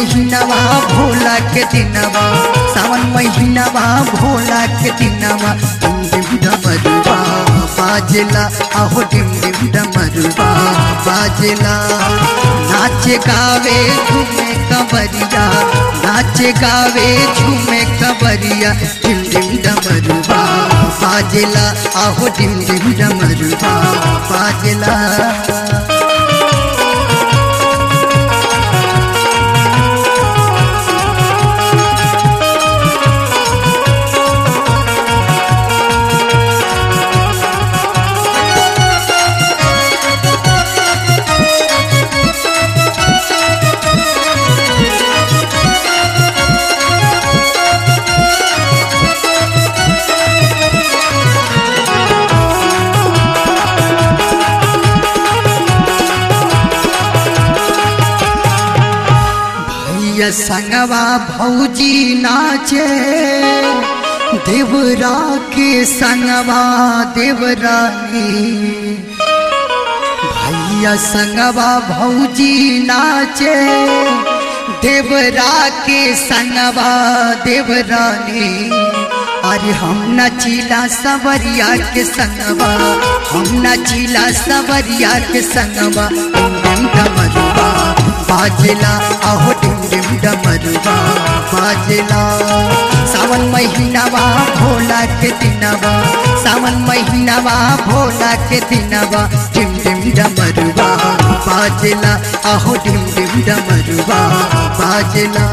महीनावा भोला के दिनवा सावन महीनावा भोला के दिनवा डिम डिम डमरुआ बाजला आहो डिम डिम डमरुआ बाजला नाचे गावे झूमे कबरिया नाचे गावे झूमे कबरिया डिम डिम डमरुआ बाजला आहो डिम डिम डमरुआ बाजला भैया संगवा भौजी नाचे देवरा के संगवा देवरानी भैया संगवा भौजी नाचे देवरा के संगवा देवरानी अरे हम नचीला सवरिया के संगवा हम नचीला सवरिया के संगवा डिम डिम डमरुआ बाजला आहो डिम डिम डमरुआ बाजला सावन महीनावा भोला के दिनवा सावन महीनावा भोला के दिनवा डिम डिम डमरुआ बाजला आहो डिम डिम डमरुआ बाजला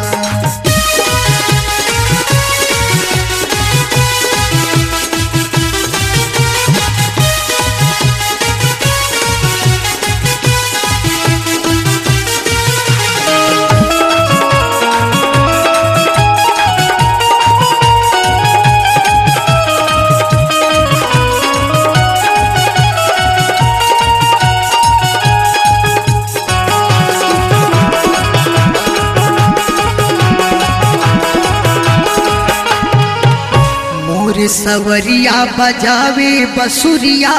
मोर सवरिया बजावे बसुरिया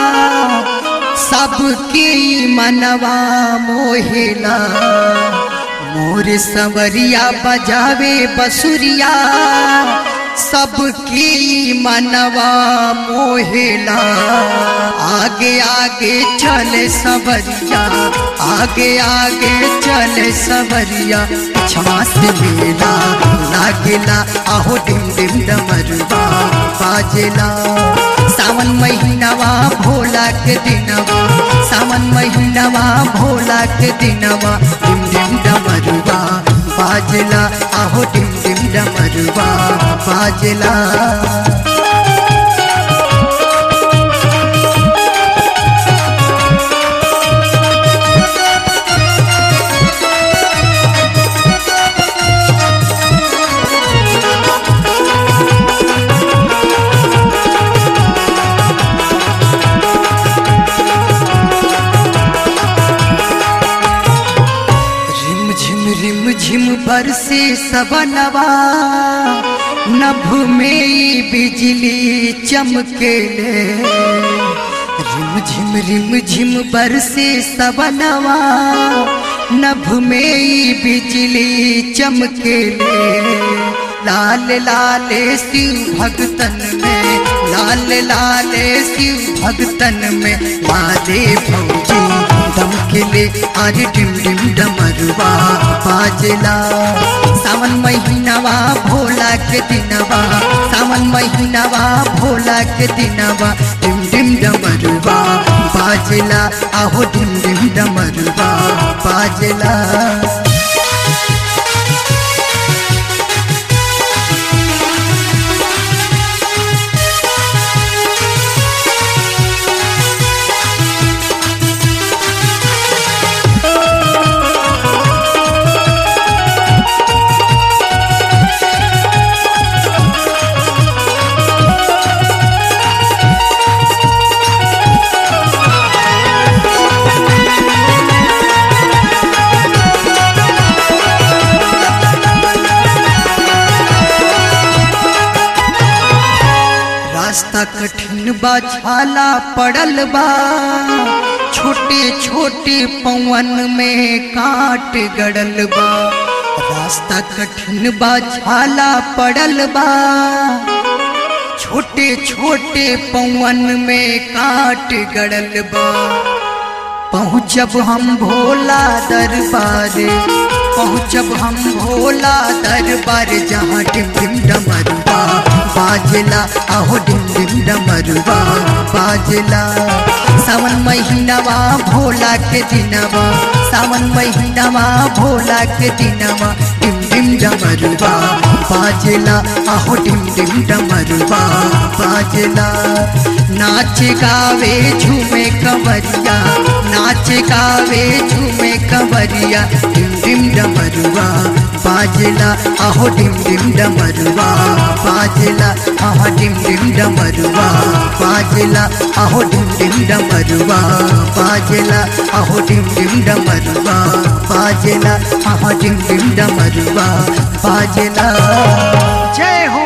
सबके ई मनवा मोहेला मोर सवरिया बजावे बसुरिया सबके ई मनवा मोहेला आगे आगे चले सवरिया आगे आगे चले सवरिया छमा से मेला लागेला आहो डिम डिम डमरुआ बाजेला सावन महीनावा भोला के दिनवा सावन महीनावा भोला के दिनवा डिम डिम डमरुआ बाजेला आहो डिम डिम डमरुआ बाजेला रिम झिम रिम झिम बरसे सबनवा नभ में ई बिजली चमकेले रिम झिम रिम झिम बरसे सबनवा नभ में ई बिजली चमकेले लाल लाल शिव भगतन में लाल लाल शिव भगतन में मारे भौजी दमकेले आज डिम डिम डमरुआ बाजला सावन महीनावा भोला के दिनवा सावन महीनावा भोला के दिनवा डिम डिम डमरुआ बाजला आहो डिम डिम डमरुआ बाजला रास्ता कठिन बा छाला पड़ल बा छोटे छोटे पवन में काट गड़ल बा रास्ता कठिन बा छाला पड़ल बा छोटे छोटे पवन में काट गड़ल बा पहुँचब हम भोला दरबार पहुँचब हम भोला दरबार जहाँ डिम डिम डमरुआ बाजला आहो डिम डिम डमरुआ बाजला सावन महीनावा भोला के दिनवा सावन महीनावा भोला के दिनवा डिम डिम डमरुआ बाजला आहो डिम डिम डमरुआ बाजला नाच गावे झूमे कंवरिया नाच गावे झूमे कंवरिया डिम डिम डमरुआ बाजला आहो डिम डिम डमरुआ बाजला आहो डिम डिम डमरुआ बाजला आहो डिम डिम डमरुआ बाजला आहो डिम डिम डमरुआ बाजला आहो डिम डिम डमरुआ बाजला जय हो